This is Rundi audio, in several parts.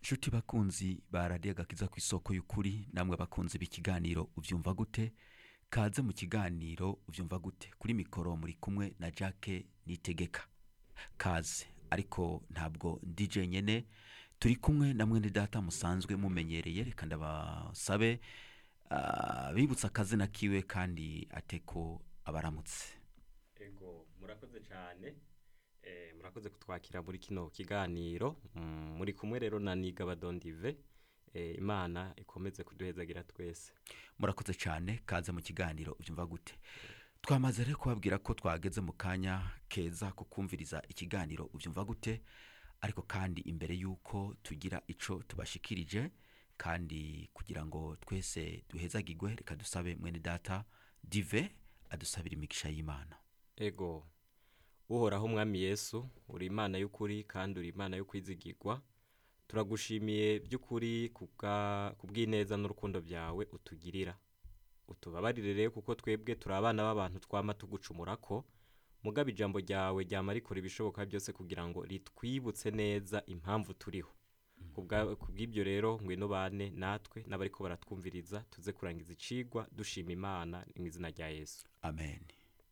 nshuti bakunzi ba radiyo agakiza ku isoko y'ukuri namwe bakunzi b'ikiganiro ubyumva gute kaze mu kiganiro ubyumva gute kuri mikoro muri kumwe na jacques nitegeka kaze ariko ntabwo DJ nyene turi kumwe na mwene data musanzwe mumenyereye reka ndabasabe ah, bibutsa akazina kiwe kandi ateko abaramutse ego murakoze cyane eh, murakoze kutwakira muri kino kiganiro Mm, muri kumwe rero na niga badondive eh, imana ikomeze kuduhezagira twese murakoze cyane kaze mu kiganiro ubyumva gute twamaze rero kubabwira ko twageze mu kanya keza ko kumviriza ikiganiro ubyumva gute ariko kandi imbere y'uko tugira ico tubashikirije kandi kugira ngo twese duhezagirwe reka dusabe mwene data dive adusabira imigisha y'imana ego uhoraho umwami yesu uri imana y'ukuri kandi uri imana yo kwizigirwa turagushimiye by'ukuri kubwa- kubw'ineza n'urukundo byawe utugirira utubabarire rero kuko twebwe turi abana b'abantu twama tugucumura ko mugabo ijambo ryawe ryama rikora ibishoboka byose kugira ngo ritwibutse neza impamvu turiho Kubwa- kubw'ibyo rero ngwino bane natwe n'abariko baratwumviriza tuze kurangiza icigwa dushima imana mu izina rya yesu amen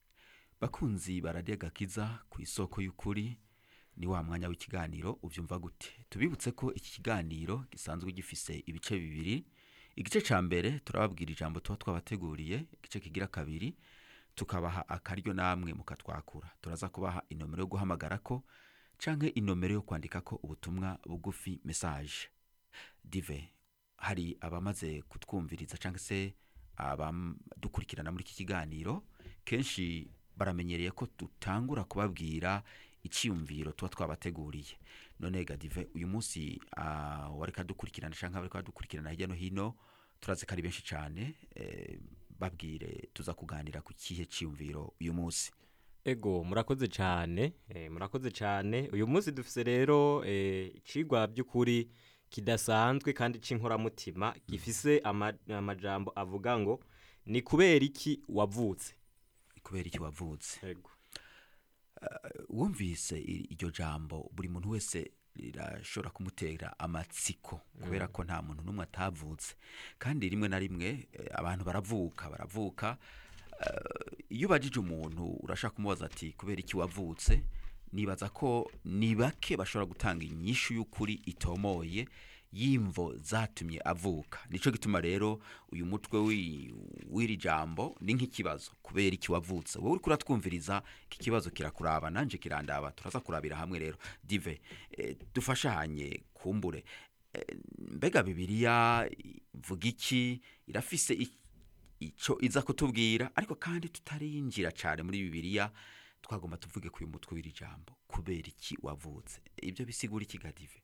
bakunzi baradiye gakiza ku isoko y'ukuri ni wa mwanya w'ikiganiro ubyumva gute tubibutse ko iki kiganiro gisanzwe gifise ibice bibiri igice cya mbere turababwira ijambo tuba twabateguriye igice kigira kabiri tukabaha akaryo namwe mukatwakura turaza kubaha inomero yo guhamagara ko canke inomero yo kwandika ko ubutumwa bugufi message dive hari abamaze kutwumviriza cyangwa se abadukurikirana muri iki kiganiro kenshi baramenyereye ko dutangura kubabwira icyiyumviro tuba twabateguriye none gadive uyu munsi ah, wareka dukurikirana cyangwa bareka badukurikirana hirya no hino turazi ko ari benshi cyane eh, babwire tuza kuganira ku kihe cyiyumviro uyu munsi Ego murakoze cyane eh, murakoze cyane uyu munsi dufise rero eh, icigwa by'ukuri kidasanzwe kandi c'inkoramutima gifise ama- amajambo avuga ngo ni kubera iki wavutse kubera iki wavutse Ego wumvise i- iryo jambo buri muntu wese rirashobora kumutera amatsiko kubera ko nta muntu n'umwe atavutse kandi rimwe na rimwe eh, abantu baravuka baravuka eh, iyo ubajije umuntu urashaka kumubaza ati kubera iki wavutse nibaza ko ni bake bashobora gutanga inyishu y'ukuri itomoye y'imvo zatumye avuka nicyo gituma rero uyu mutwe w'i- w'iri jambo ni nk'ikibazo kubera iki wavutse wowe uri kuratwumviriza iki kibazo kirakuraba nanje kirandaba turaza kurabira hamwe rero dive eh, dufashanye kumbure Eh, mbega bibiliya ivuga iki irafise i- ico iza kutubwira ariko kandi tutarinjira cyane muri bibiliya twagomba tuvuge ku uyu mutwe w'iri jambo kubera iki wavutse ibyo bisigura iki gadive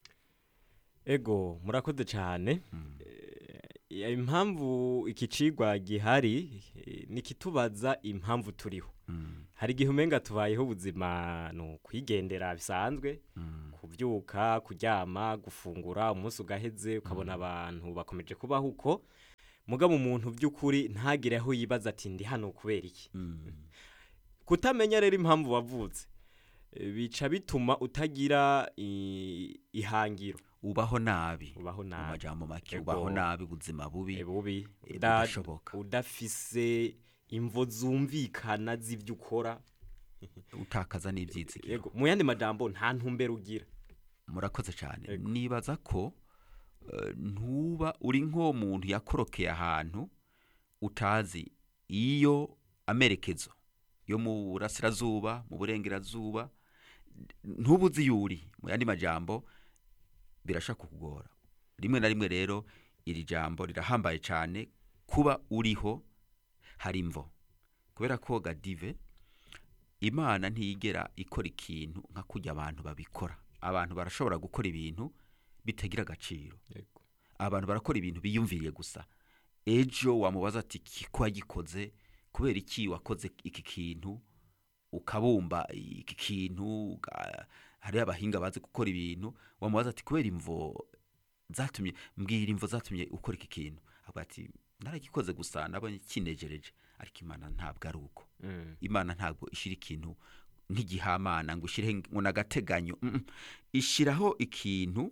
Ego murakoze cyane Eh, impamvu iki cigwa gihari eh, nikitubaza impamvu turiho hari igihe umenga tubayeho ubuzima ni ukwigendera bisanzwe kubyuka kuryama gufungura umunsi ugaheze ukabona abantu bakomeje kubaho uko mugabo umuntu by'ukuri ntagire aho yibaza ati ndi hano kubera iki kutamenya rero impamvu wavutse eh, bica bituma utagira i- ihangiro ubaho nabi ubaho mu nabi majambo make Ego. ubaho nabi ubuzima bubi Eh, bubi eh, uda- budashoboka. udafise imvo zumvikana z'ibyo ukora utakaza n'ibyitsikiro Yego, mu yandi majambo nta ntumbero ugira murakoze cyane Ego. nibaza ko eh, ntuba uri nk'umuntu yakorokeye ahantu utazi iyo amerekezo yo mu burasirazuba mu burengerazuba ntuba uzi iyo uri mu yandi majambo birashaka kukugora rimwe na rimwe rero iri jambo rirahambaye cyane kuba uriho hari imvo kubera ko gadive imana ntiyigera ikora ikintu nka kujya abantu babikora abantu barashobora gukora ibintu bitagira agaciro Yego. abantu barakora ibintu biyumviriye gusa ejo wamubaza ati "Ki- ko wagikoze kubera iki wakoze iki kintu ukabumba iki kintu uga- hariho abahinga bazi gukora ibintu wamubaza ati kubera imvo zatumye mbwira imvo zatumye ukora iki kintu avuga ati naragikoze gusa nabonye kinejereje ariko imana ntabwo ari uko Mm. imana ntabwo ishyira ikintu nk'igihamana ngo ushyire ngo n'agateganyo mm, mm. ishyiraho ikintu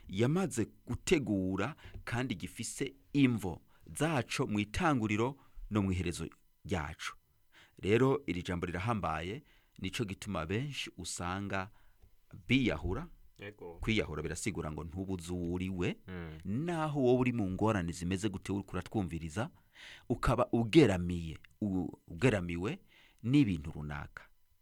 yamaze gutegura kandi gifise imvo zaco mu itanguriro no mu iherezo ryacu rero iri jambo rirahambaye nico gituma benshi usanga biyahura ego kwiyahura birasigura ngo ntubuze uwo uriwe Mm. naho wowe uri mu ngorane zimeze gute uriko uratwumviriza ukaba ugeramiye u- ugeramiwe n'ibintu runaka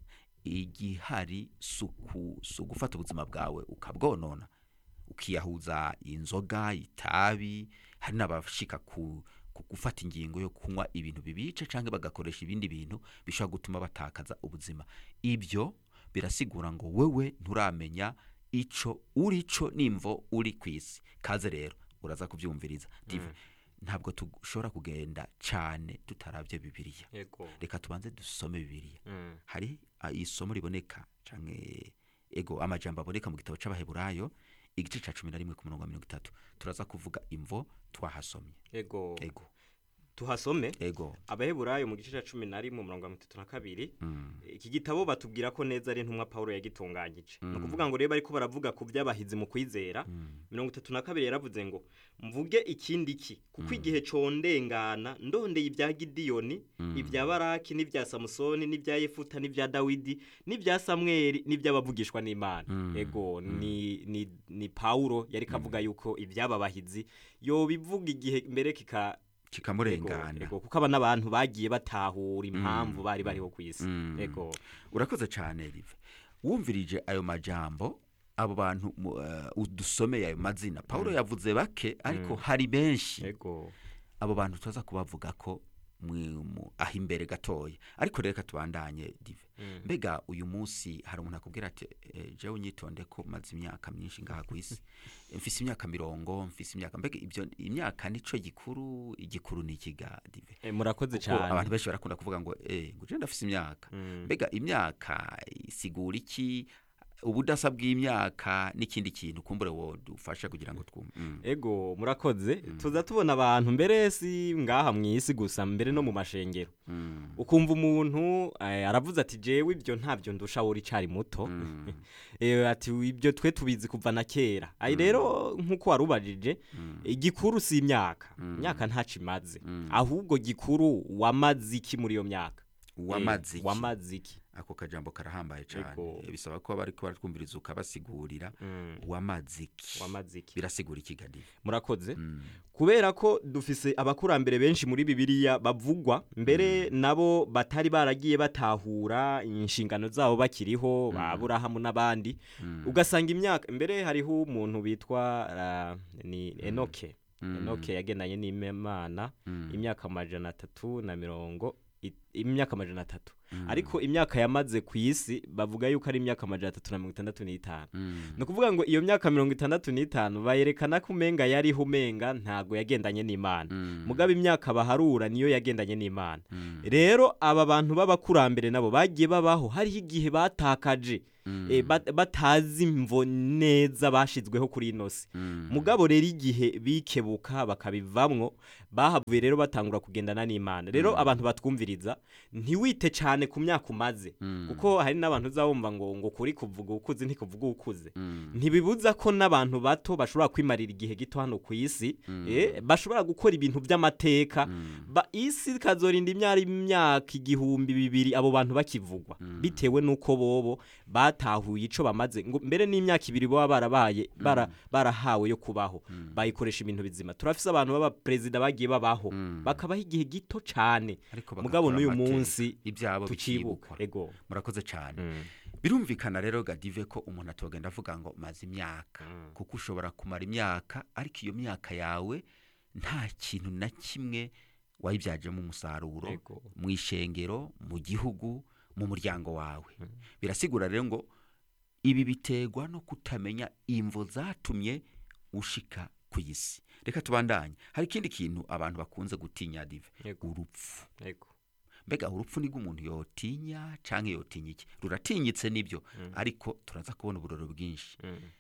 igihari suku si ugufata ubuzima bwawe ukabwonona ukiyahuza inzoga itabi hari n'abashika ku ku gufata ingingo yo kunywa ibintu bibica cyangwa bagakoresha ibindi bintu bishobora gutuma batakaza ubuzima ibyo birasigura ngo wewe nturamenya ico uri co nimvo uri ku isi kaze rero uraza kubyumviriza dive ntabwo dushobora kugenda cyane tutarabye bibiliya ego reka tubanze dusome bibiliya Mm. hari ah, isomo riboneka canke ego amajambo aboneka mu gitabo c'abaheburayo igice ca cumi na rimwe ku murongo wa mirongo itatu turaza kuvuga imvo twahasomye ego ego tuhasome ego abaheburayo mu gice cya cumi na rimwe umurongo wa mirongo itatu na kabiri mm. iki gitabo batubwira ko neza ari intumwa pawulo yagitunganyije ni ukuvuga ngo rero bariko baravuga ku by'abahizi mu kwizera mirongo itatu na kabiri yaravuze ngo mvuge ikindi ki kuko igihe condengana ndondeye ibya gidiyoni ibya baraki n'ibya samusoni n'ibya yefuta n'ibya dawidi n'ibya samweli n'iby'abavugishwa n'imana ego ni, ni, ni pawulo yari kavuga yuko iby'aba bahizi yobivuga igihe mbere kika Ego, kikamurengana ego, kuko aba n'abantu bagiye batahura impamvu bari bariho ku isi Mm. ego urakoze cyane rive wumvirije ayo majambo abo bantu mu- eh, udusomeye ayo mazina pawulo yavuze bake ariko hari benshi ego abo bantu tuza kubavuga ko mwi- mu- aho imbere gatoya ariko reka tubandanye dive mbega uyu munsi hari umuntu akubwira ati eh, jewe unyitonde ko maze imyaka myinshi ngaha ku isi mfise imyaka mirongo mfise imyaka mbega ibyo imyaka nico gikuru igikuru ni ikiga dive Eh, murakoze kuko abantu cyane benshi barakunda kuvuga ngo eh ngo je ndafise imyaka Mm. mbega imyaka isigura iki ubudasa bw'imyaka n'ikindi kintu kumbure wo dufasha kugira ngo twumve Mm. ego murakoze tuza tubona abantu mbere si ngaha mu isi gusa mbere no mu mashengero Mm. ukumva umuntu eh, aravuze ati jewe ibyo ntabyo ndusha wowe uricari muto Mm. Eh, ati ibyo twe tubizi kuva na kera ayi rero nk'uko warubajije igikuru si imyaka imyaka ntaco imaze ahubwo gikuru wamaze iki muri iyo myaka wamaze Eh, iki? wamaze iki ako kajambo karahambaye cyane Ego. bisaba ko bariko baratwumviriza ukabasigurira Mm, wamaze iki wamaze iki birasigura iki gadi murakoze Mm. kubera ko dufise abakurambere benshi muri bibiliya bavugwa mbere nabo batari baragiye batahura inshingano zabo bakiriho ba aburahamu n'abandi ugasanga imyaka mbere hariho umuntu bitwa ah, ni enoke enoke yagendanye n'imana imyaka amajana atatu na mirongo i- imyaka amajana atatu ariko imyaka yamaze ku isi bavuga yuko ari imyaka amajana atatu na mirongo itandatu n'itanu ni ukuvuga ngo iyo myaka mirongo itandatu n'itanu bayerekana ko umenga yariho umenga ntabwo yagendanye n'imana mugabo imyaka baharura niyo yagendanye n'imana rero aba bantu b'abakurambere nabo bagiye babaho hariho igihe batakaje eh, bat- batazi imvo neza bashizweho kuri ino si mugabo rero igihe bikebuka bakabivamwo bahavuye rero batangura kugendana n'imana rero abantu batwumviriza ntiwite cyane ku myaka umaze kuko hari n'abantu uzabumva ngo ngo kuri kuvuga ukuze ntikuvuga ukuze ntibibuza ko n'abantu bato bashobora kwimarira igihe gito hano ku isi eh, bashobora gukora ibintu by'amateka ba isi ikazorinda imyaka imyaka igihumbi bibiri abo bantu bakivugwa bitewe n'uko bobo batahuye ico bamaze ngo mbere n'imyaka ibiri baba barabaye bara, barahawe yo kubaho bayikoresha ibintu bizima turafise abantu baba perezida bagiye babaho bakabaho igihe gito cane Ariko mugabo bagakora n'uyu amateka, munsi ibyabo tucibuka bikibukwa ego murakoze cyane birumvikana rero gadive ko umuntu atogenda avuga ngo maze imyaka kuko ushobora kumara imyaka ariko iyo myaka yawe nta kintu na kimwe wayibyajemo umusaruro Ego. mu ishengero mu gihugu mu muryango wawe birasigura rero ngo ibi biterwa no kutamenya imvo zatumye ushika ku isi reka tubandanye hari ikindi kintu abantu bakunze gutinya dive Ego. urupfu ego mbega urupfu nibwo umuntu yotinya canke yotinya iki ruratinyitse nibyo ariko turaza kubona uburoro bwinshi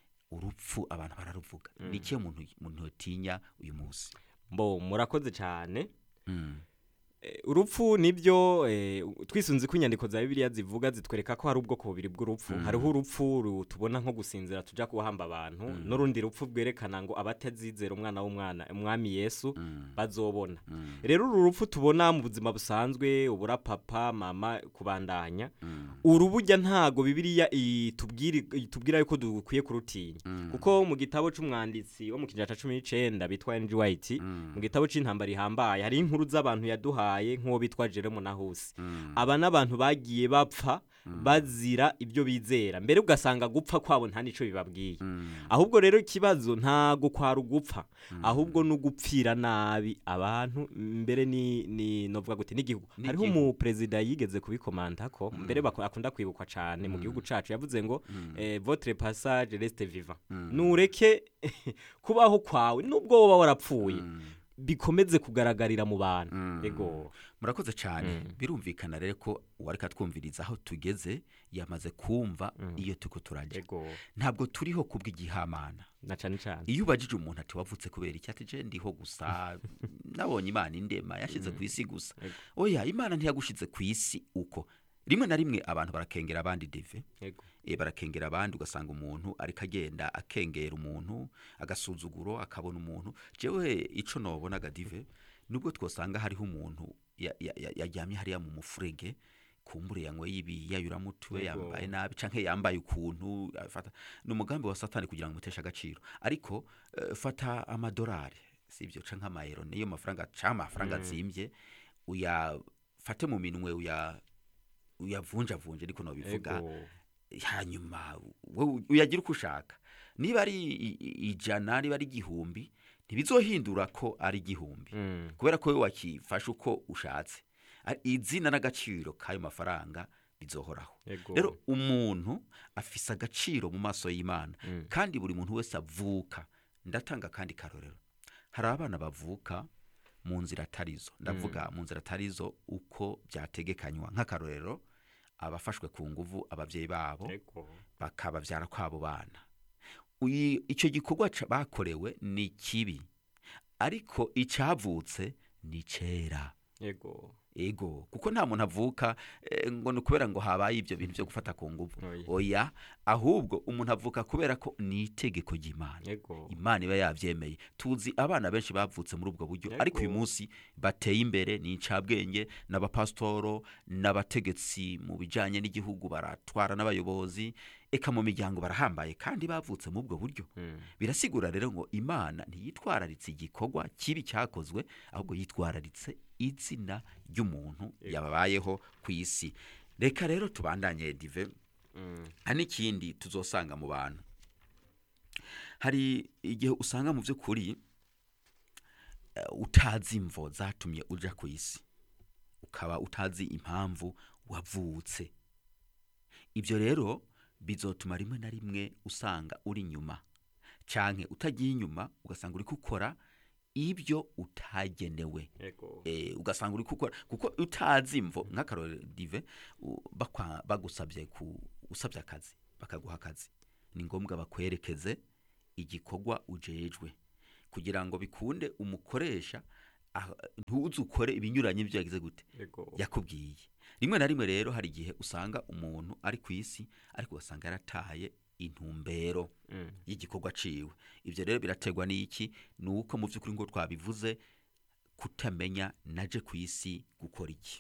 urupfu abantu bararuvuga ni ikihe umuntu umuntu yotinya uyu munsi mbo murakoze cyane Mm. Eh, urupfu nibyo eh, twisunze ko inyandiko za bibiliya zivuga zitwereka ko hari ubwoko bubiri bw'urupfu hariho urupfu ru- tubona nko gusinzira tuja kuhamba abantu n'urundi rupfu rwerekana ngo abatazizera umwana w'umwana umwami yesu bazobona rero uru rupfu tubona mu buzima busanzwe ubura papa mama kubandanya uru burya ntago bibiliya itubwira itubwira yuko dukwiye kurutinya kuko mu gitabo c'umwanditsi wo mu kinjana ca cumi n'icenda bitwa N.G. White mu gitabo c'intambara ihambaye hari inkuru z'abantu yaduhaye nk'uwo bitwa Jerome Nahusi aba n'abantu bagiye bapfa bazira ibyo bizera mbere ugasanga gupfa kwabo nta nico bibabwiye ahubwo rero ikibazo ntago kwari ugupfa ahubwo no gupfira nabi abantu mbere ni ni novuga gute n'igihugu hariho N'igihugu. umu perezida yigeze kubikomanda ko mbere bako- akunda kwibukwa cyane mu gihugu cacu yavuze ngo eh, votre passage reste vivant nureke kubaho kwawe nubwo woba warapfuye bikomeze kugaragarira mu bantu ego murakoze cyane birumvikana rero ko uwareka twumviriza aho tugeze yamaze kumva iyo turiko turajya ego ntabwo turiho kubw'igihamana na cane cane iyo ubajije umuntu ati wavutse kubera iki ati je ndiho gusa nabonye imana indema yashize ku isi gusa Ego. oya imana ntiyagushize ku isi uko rimwe na rimwe abantu barakengera abandi deve ego e, barakengera abandi ugasanga umuntu ariko agenda akengera umuntu agasuzuguro akabona umuntu jewe ico nobonaga dive nubwo twosanga hariho umuntu ya- ya- ya- yaryamye hariya mu mufurege kumbure yanyweye ibiyayuramutwe Yego. yambaye nabi canke yambaye ukuntu afata ni umugambi wa satani kugira ngo umuteshe agaciro ariko eh, fata amadolari sibyo canke amayero niyo mafaranga canke amafaranga azimbye uyafate mu minwe uya uyavunjavunje ariko nobivuga ego hanyuma wowe uyagira uko ushaka niba ari i- i- ijana niba ari igihumbi ntibizohindura ko ari igihumbi Mm. kubera ko wowe wakifashe uko ushatse Ari- izina n'agaciro k'ayo mafaranga bizohoraho ego rero umuntu afise agaciro mu maso y'imana Mm. kandi buri muntu wese avuka ndatanga kandi karorero hari abana bavuka mu nzira atarizo ndavuga mu nzira atarizo uko byategekanywa nk'akarorero abafashwe ku nguvu ababyeyi babo ego bakababyara kw'abo bana Uyi- icyo gikorwa ca- bakorewe ni kibi ariko icyavutse ni cyera ego ego kuko nta muntu avuka eh, ngo ni ukubera ngo habaye ibyo bintu byo gufata ku nguvu Oya. oya ahubwo umuntu avuka kubera ko ni itegeko ry'imana ego imana iba yabyemeye tuzi abana benshi bavutse muri ubwo buryo Yego. ariko uyu munsi bateye imbere ni incabwenge n'abapasitoro n'abategetsi mu bijyanye n'igihugu baratwara n'abayobozi eka mu miryango barahambaye kandi bavutse muri ubwo buryo Mm. birasigura rero ngo imana ntiyitwararitse igikorwa kibi cyakozwe ahubwo yitwararitse izina ry'umuntu yababayeho ku isi reka rero tubandanye dive Mm. hari n'ikindi tuzosanga mu bantu hari igihe usanga mu by'ukuri eh, utazi imvo zatumye uja ku isi ukaba utazi impamvu wavutse ibyo rero bizotuma rimwe na rimwe usanga uri inyuma canke utagiye inyuma ugasanga uri gukora ibyo utagenewe ego eh, ugasanga uri gukora kuko utazi imvo nk'akarorero dive u- bakwa- bagusabye ku usabye akazi bakaguha akazi ni ngombwa bakwerekeze igikorwa ujejwe kugira ngo bikunde umukoresha ah, ntuze ukore ibinyuranye ibyo yagize gute ego yakubwiye rimwe na rimwe rero hari igihe usanga umuntu ari ku isi ariko ugasanga yarataye intumbero Mm. y'igikorwa ciwe ibyo rero biraterwa n'iki ni uko mu by'ukuri ngo twabivuze kutamenya naje ku isi gukora iki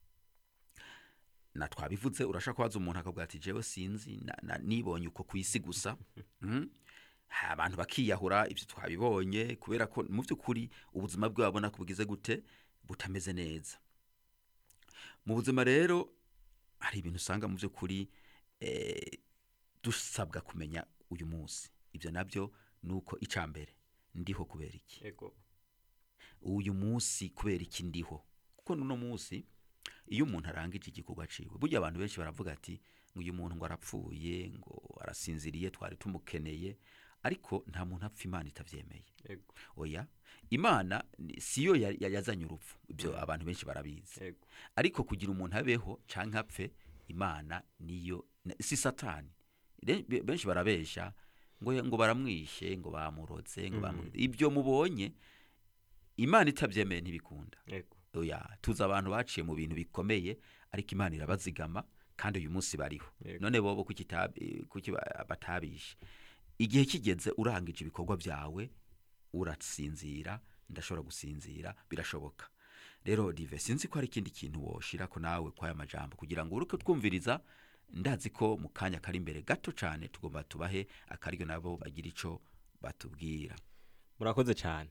na twabivuze urashaka kubaza umuntu akavuga ati jewe sinzi na- na- nibonye uko ku isi gusa Mhm. Ha, abantu bakiyahura ibyo twabibonye kubera ko mu by'ukuri ubuzima bwe babona ko bugize gute butameze neza mu buzima rero hari ibintu usanga mu by'ukuri eh, dusabwa kumenya uyu munsi ibyo nabyo ni uko icya mbere ndiho kubera iki ego uyu munsi kubera iki ndiho kuko n'uno munsi iyo umuntu arangije igikorwa ciwe burya abantu benshi baravuga ati ngo uyu muntu ngo arapfuye ngo arasinziriye twari tumukeneye ariko nta muntu apfa imana itabyemeye ego oya imana ni- siyo ya- ya- yazanye urupfu ibyo abantu benshi barabizi ego ariko kugira umuntu abeho canke apfe imana niyo na- si satani Re- be- benshi barabesha ngo ngo baramwishe ngo bamuroze ngo bamu ibyo mubonye imana itabyemeye ntibikunda ego oya tuzi abantu baciye mu bintu bikomeye ariko imana irabazigama kandi uyu munsi bariho Yego. none bobo kuki itabi- kuki ba- batabishe igihe kigeze urangije ibikorwa byawe urasinzira ndashobora gusinzira birashoboka rero dive sinzi ko hari ikindi kintu woshira ko nawe kwaya majambo kugira ngo uruke twumviriza ndazi ko mu kanya kari imbere gato cyane tugomba tubahe akaryo nabo bagira ico batubwira murakoze cyane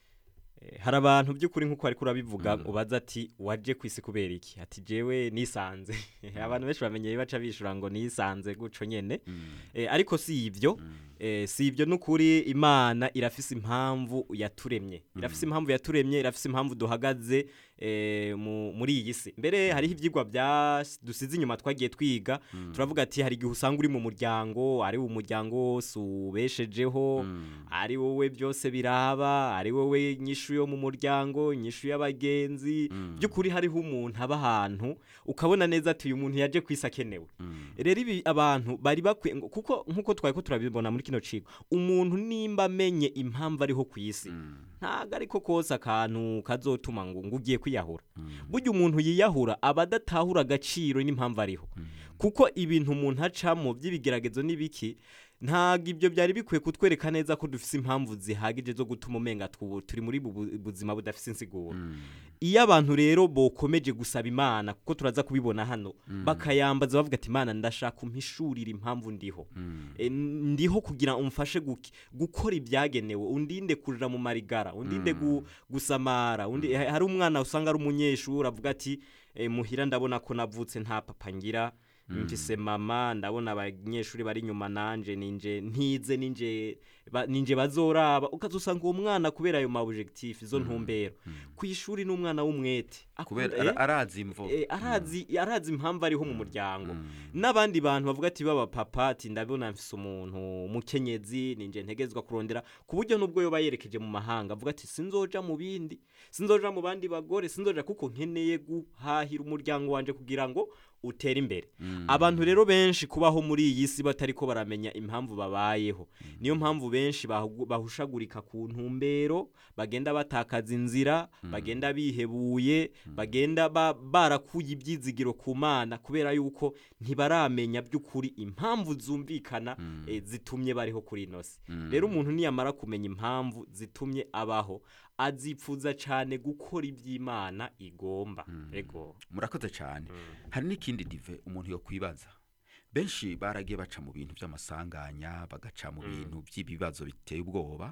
Eh, hari abantu by'ukuri nk'uko ariko urabivuga Mm. ubaza ati waje ku isi kubera iki ati jewe nisanze abantu benshi bamenyeye baca bishura ngo nisanze guco nyene Mm, Eh, ariko si ibyo mm, Eh, si ibyo n'ukuri imana irafise impamvu yaturemye irafise impamvu yaturemye irafise impamvu duhagaze eh, mu- muri iyi si mbere hariho ibyigwa bya dusize inyuma twagiye twiga mm, turavuga ati hari igihe usanga uri mu muryango ari umuryango wose ubeshejeho mm, ari wowe byose biraba ari wowe nyishu yo mu muryango nyishu y'abagenzi Mm. by'ukuri hariho umuntu aba ahantu ukabona neza ati uyu muntu yaje ku isi akenewe mm, rero ibi abantu bari bakwiye ngo- kuko nk'uko twari ko turabibona muri kino cigo umuntu nimba amenye impamvu ariho ku isi mm, ntago ariko kose akantu kazotuma ngo ngo ugiye kwiyahura mm, burya umuntu yiyahura aba adatahura agaciro n'impamvu ariho kuko ibintu umuntu acamo by'ibigeragezo n'ibiki ntabwo ibyo byari bikwiye kutwereka neza ko dufise impamvu zihagije zo gutuma umenga twu- turi muri bu bu- buzima budafise insiguro mm, iyo abantu rero bokomeje gusaba imana kuko turaza kubibona hano bakayambaza bavuga ati imana ndashaka umpishurira impamvu ndiho mm, E, ndiho kugira umfashe guki- gukora ibyagenewe undinde kurira mu marigara undinde gu, gusamara undi ha- hari umwana usanga ari umunyeshuri avuga ati e, muhira ndabona ko navutse nta papa ngira mfise mama ndabona abanyeshuri bari inyuma nanje ninje ntize ninje ba, ninje bazoraba ukazusanga uwo mwana kubera ayo ma objectif izo ntumbero ku ishuri n'umwana w'umwete kubera Akunda- ara- arazi imvo eh, arazi arazi impamvu ariho mu muryango Mm. n'abandi bantu bavuga ati baba papa ati ndabona mfise umuntu umukenyezi ninje ntegezwa kurondera ku buryo nubwo yoba yerekeje mu mahanga avuga ati sinzoja mu bindi sinzoja mu bandi bagore sinzoja kuko nkeneye guhahira umuryango wanje kugira ngo utere imbere abantu rero benshi kubaho muri iyi si batariko baramenya impamvu babayeho niyo mpamvu benshi bahu- bahushagurika ku ntumbero bagenda batakaza inzira bagenda bihebuye bagenda ba- barakuye ibyizigiro ku mana kubera yuko ntibaramenya by'ukuri impamvu zumvikana eh, zitumye bariho kuri ino si rero umuntu niyamara kumenya impamvu zitumye abaho azipfuza cyane gukora iby'imana igomba ego murakoze cyane hari n'ikindi dive umuntu yo kwibaza benshi baragiye baca mu bintu by'amasanganya bagaca mu bintu by'ibibazo biteye ubwoba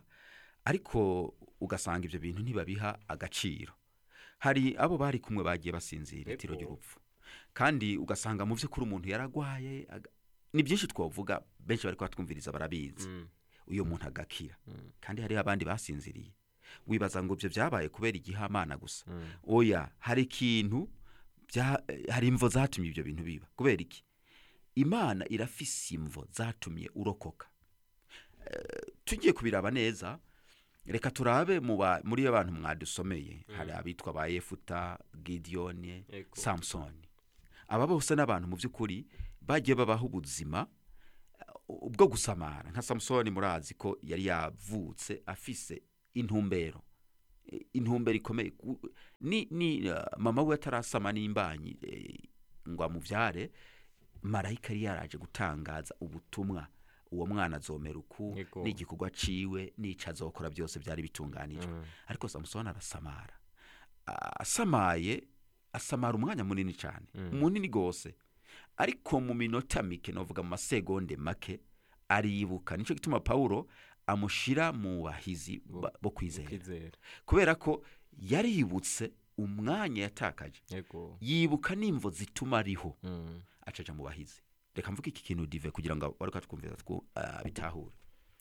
ariko ugasanga ibyo bintu ntibabiha agaciro hari abo bari kumwe bagiye basinzira itiro Ego. ry'urupfu kandi ugasanga mu by'ukuri umuntu yaragwaye aga- ni byinshi twavuga benshi bari kubatwumviriza barabizi Mm. uyo muntu agakira kandi hariho abandi basinziriye wibaza ngo ibyo byabaye kubera igihamana gusa oya hari ikintu bya- hari imvo zatumye ibyo bintu biba kubera iki imana irafise imvo zatumye urokoka Eh, tugiye kubiraba neza reka turabe mu ba- muri iyo bantu mwadusomeye hari abitwa ba yefuta gidiyoni Ego. samusoni aba bose n'abantu mu by'ukuri bagiye babaho ubuzima uh, bwo gusamara nka samusoni murazi ko yari yavutse afise intumbero Eh, intumbero ikomeye Ku- ni, ni uh, mama we atarasama n'imbanyi eh, ngo amuvyare marayika yari yaraje gutangaza ubutumwa uwo mwana azomera uku Yego. n'igikorwa ciwe n'ico azokora byose byari bitunganijwe ariko samusoni arasamara A- asamaye asamara umwanya munini cyane munini gose ariko mu minota mike novuga mu masegonde make aribuka nico gituma pawulo amushira mu bahizi ba- bo kwizera kwizera kubera ko yaributse umwanya yatakaje ego yibuka n'imvo zituma ariho Mm. acaja mu bahizi reka mvuge iki kintu dive kugira ngo bariko twumvira twu ah, bitahure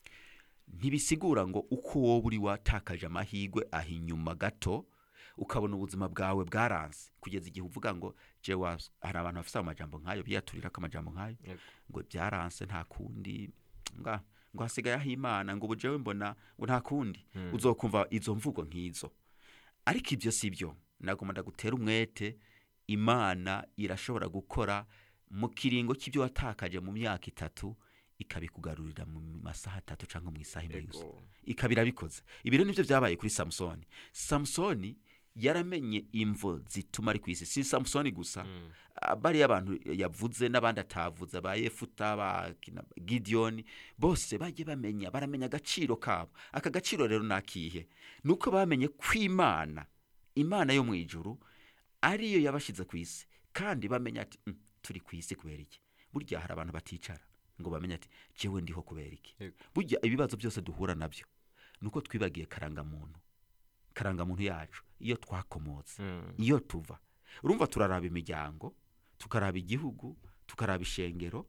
ntibisigura ngo uko wowe uri watakaje amahirwe aho inyuma gato ukabona ubuzima bwawe bwaranse kugeza igihe uvuga ngo je was hari abantu bafite amajambo nk'ayo biyaturira ko amajambo nk'ayo Yego. ngo byaranse nta kundi nga ngo hasigaye aho imana ngo ubu jewe mbona ngo nta kundi uzokumva izo mvugo nk'izo ariko ibyo si byo nagomba ndagutera umwete imana irashobora gukora mu kiringo cy'ibyo watakaje mu myaka itatu ikabikugarurira mu masaha atatu cyangwa mu isaha imwe gusa Ego. ikaba irabikoze ibi rero nibyo byabaye kuri samusoni samusoni yaramenye imvo zituma ari ku isi si samusoni gusa Mm. Ah, bariya abantu yavuze n'abandi atavuze ba yefuta ba kina- gidiyoni bose bagiye bamenya baramenya agaciro kabo aka gaciro rero ni akihe ni uko bamenye ko imana imana yo mu ijuru ariyo yabashyize ku isi kandi bamenya ati "Mm, turi ku isi kubera iki burya hari abantu baticara ngo bamenye ati jewe ndiho kubera iki Yego. burya ibibazo byose duhura nabyo ni uko twibagiye karangamuntu karangamuntu yacu iyo twakomotse Mm. iyo tuva urumva turaraba imiryango tukaraba igihugu tukaraba ishengero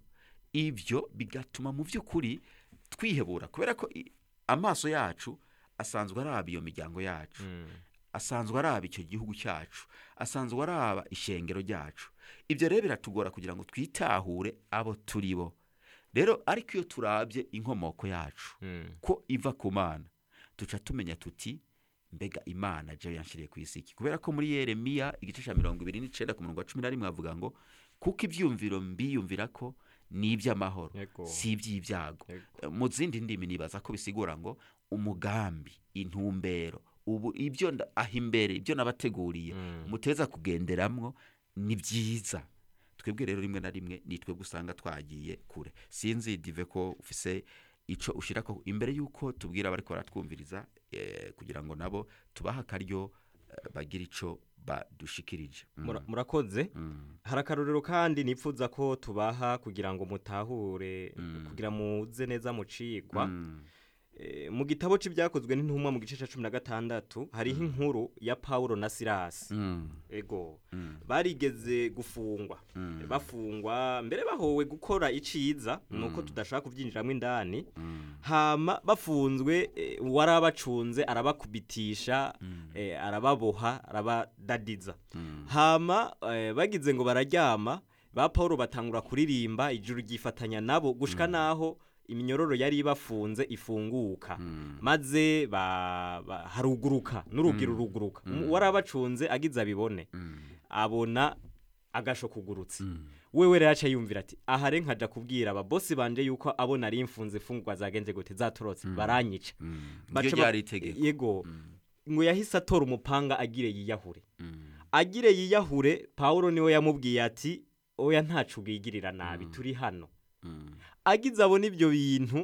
ibyo bigatuma mu by'ukuri twihebura kubera ko i- amaso yacu asanzwe araba iyo miryango yacu Mm. asanzwe araba icyo gihugu cyacu asanzwe araba ishengero ryacu ibyo rero biratugora kugira ngo twitahure abo turi bo rero ariko iyo turabye inkomoko yacu Mm. ko iva ku mana duca tumenya tuti mbega imana je yanshiriye ku isi iki kubera ko muri yeremiya igice cya mirongo ibiri n'icenda ku murongo wa cumi na rimwe avuga ngo kuko ibyumviro mbiyumvira ko ni iby'amahoro Yego. si iby'ibyago Yego. Eh, mu zindi ndimi nibaza ko bisigura ngo umugambi intumbero ubu ibyo nda- aho imbere ibyo nabateguriye Mm. muteza kugenderamwo ni byiza twebwe rero rimwe na rimwe ni twebwe usanga twagiye kure sinzi dive ko ufise ico ushira ko imbere yuko tubwira abariko baratwumviriza eh, kugira ngo nabo tubaha akaryo eh, bagire ico badushikirije Mm. Mura- murakoze Mm. hari akarorero kandi nipfuza ko tubaha kugira ngo mutahure Mm. kugira muze neza mucigwa Mm. Eh, mu gitabo c'ibyakozwe n'intumwa mu gice ca cumi na gatandatu hariho inkuru ya pawulo na silasi Mm. ego Mm. barigeze gufungwa Mm. bafungwa mbere bahowe gukora iciza nuko tudashaka kubyinjiramo indani Mm. hama bafunzwe eh, uwari abacunze arabakubitisha eh, arababoha arabadadiza Mm. hama eh, bagize ngo bararyama ba paul batangura kuririmba ijuru ryifatanya nabo gushika naho iminyororo yari ibafunze ifunguka Mm. maze ba, ba, haruguruka n'urugi ruruguruka uwari abacunze agize abibone Mm. abona agasho kugurutse Mm. wewe rero aca yumvira ati aha re nkaja kubwira ababosi banje yuko abo nari mfunze imfungwa zagenze gute zatorotse baranyica Mm. Baca Niryo ba- ryari itegeko yego ngo yahise atora umupanga agire yiyahure Mm. agire yiyahure pawulo niwe yamubwiye ati oya ntacu ubwigirira nabi turi hano Mm. agize abona ibyo bintu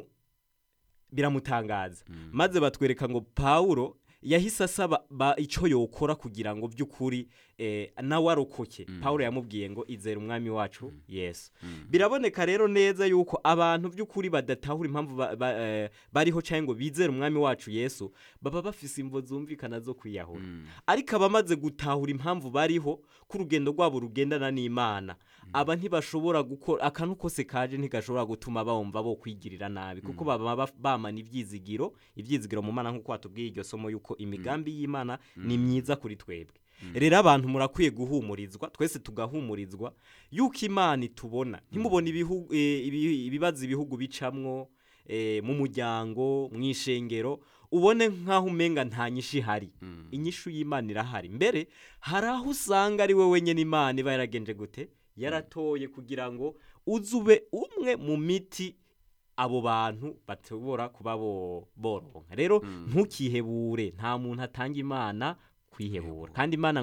biramutangaza maze batwereka ngo pawulo yahise asaba ba- icyo yokora kugira ngo by'ukuri eh, nawe arokoke pawulo yamubwiye ngo izere umwami wacu yesu biraboneka rero neza yuko abantu by'ukuri badatahura impamvu ba- ba- eh, bariho cyangwa ngo bizere umwami wacu yesu baba bafise imvo zumvikana zo kwiyahura ariko abamaze gutahura impamvu bariho ko urugendo rwabo rugendana n'imana aba ntibashobora gukora akantu kose kaje ntigashobora gutuma bumva bo kwigirira nabi kuko baba baf- bamana ibyizigiro ibyizigiro mu mana nk'uko watubwiye iryo somo yuko imigambi y'imana ni myiza kuri twebwe rero abantu murakwiye guhumurizwa twese tugahumurizwa yuko imana itubona ntimubone ibihu- eh, ibi- ibibazo ibihugu bicamwo eh, mu muryango mu ishengero ubone nk'aho umenga nta nyishu ihari inyishu y'imana irahari mbere hari aho usanga ari we wenyine imana iba yaragenje gute yaratoye kugira ngo uze ube umwe mu miti abo bantu bashobora kuba bo- boronka rero ntukihebure nta muntu atanga imana kwihebura kandi imana